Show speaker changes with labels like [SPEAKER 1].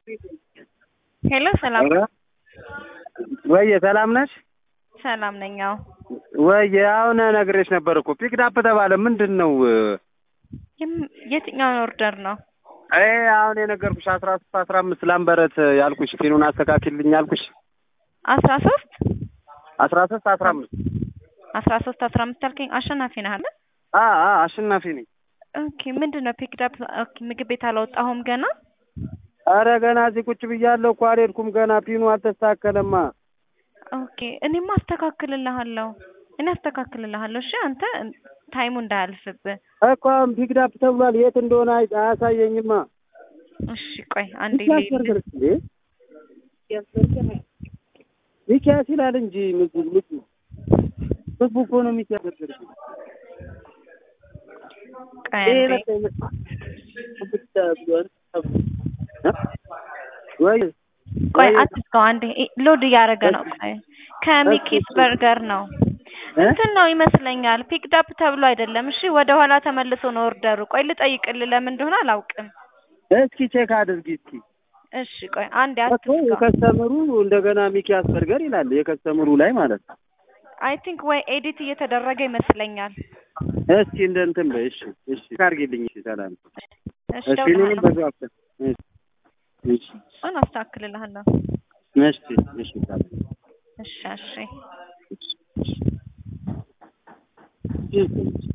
[SPEAKER 1] ሄሎ ሰላም
[SPEAKER 2] ወየ ሰላም ነሽ?
[SPEAKER 1] ሰላም ነኝ። አዎ
[SPEAKER 2] ወየ አሁን ነግሬሽ ነበር እኮ ፒክዳፕ ተባለ። ምንድን ነው
[SPEAKER 1] የም- የትኛውን ኦርደር ነው?
[SPEAKER 2] ይሄ አሁን የነገርኩሽ አስራ ሶስት አስራ አምስት ላምበረት ያልኩሽ ፊኑን አስተካክልኝ ያልኩሽ
[SPEAKER 1] አስራ ሶስት
[SPEAKER 2] አስራ ሶስት አስራ አምስት
[SPEAKER 1] አስራ ሶስት አስራ አምስት አልከኝ። አሸናፊ ነህ አለ።
[SPEAKER 2] አ አ አሸናፊ ነኝ።
[SPEAKER 1] ኦኬ ምንድን ነው ፒክዳፕ? ኦኬ ምግብ ቤት አላወጣሁም ገና።
[SPEAKER 2] አረ ገና እዚህ ቁጭ ብያለሁ እኮ አልሄድኩም ገና ፒኑ አልተስተካከለማ።
[SPEAKER 1] ኦኬ እኔማ አስተካክልልሃለሁ። እኔ አስተካክልልሃለሁ። እሺ አንተ ታይሙ እንዳያልፍብህ።
[SPEAKER 2] እኮ አሁን ፒክዳፕ ተብሏል። የት እንደሆነ አይ- አያሳየኝማ።
[SPEAKER 1] እሺ ቆይ አንዴ
[SPEAKER 2] ሚኪያስ
[SPEAKER 1] ልሂድ።
[SPEAKER 2] በርገር እንዴ? ሚኪያስ ይላል እንጂ ምግቡ ምግቡ ምግቡ እኮ ነው ሚኪያስ በርገር።
[SPEAKER 1] ቆይ
[SPEAKER 2] ይሄ
[SPEAKER 1] አንዴ
[SPEAKER 2] በቃ ይመስላል። ብቻ ብሏል። እ? ወይ
[SPEAKER 1] ቆይ
[SPEAKER 2] ወይ
[SPEAKER 1] አትዝጋው። አንዴ ኢ- ሎድ እያደረገ ነው። ቆይ ከሚኪስ በርገር ነው
[SPEAKER 2] እ?
[SPEAKER 1] እንትን ነው ይመስለኛል። ፒክዳፕ ተብሎ አይደለም። እሺ ወደ ኋላ ተመልሶ ነው ኦርደሩ። ቆይ ልጠይቅልህ፣ ለምን እንደሆነ አላውቅም።
[SPEAKER 2] እስኪ ቼክ አድርጊ እስኪ።
[SPEAKER 1] እሺ ቆይ አንዴ
[SPEAKER 2] እኮ
[SPEAKER 1] አትዝጋው።
[SPEAKER 2] የከስተምሩ እንደገና ሚኪያስ በርገር ይላል የከስተምሩ ላይ ማለት ነው።
[SPEAKER 1] አይ ቲንክ ወይ ኤዲት እየተደረገ ይመስለኛል።
[SPEAKER 2] እስኪ እንደ እንትን በይ እሺ፣ እሺ አድርጊልኝ። እሺ ሰላም።
[SPEAKER 1] እሺ
[SPEAKER 2] እሺ ፊኑንም
[SPEAKER 1] እደውልልሃለሁ።
[SPEAKER 2] በዛው አፍተ እሺ እሺ
[SPEAKER 1] እሱን አስተካክልልሃለሁ።
[SPEAKER 2] እሺ እሺ ሰላም።
[SPEAKER 1] እሺ እሺ
[SPEAKER 2] እሺ እሺ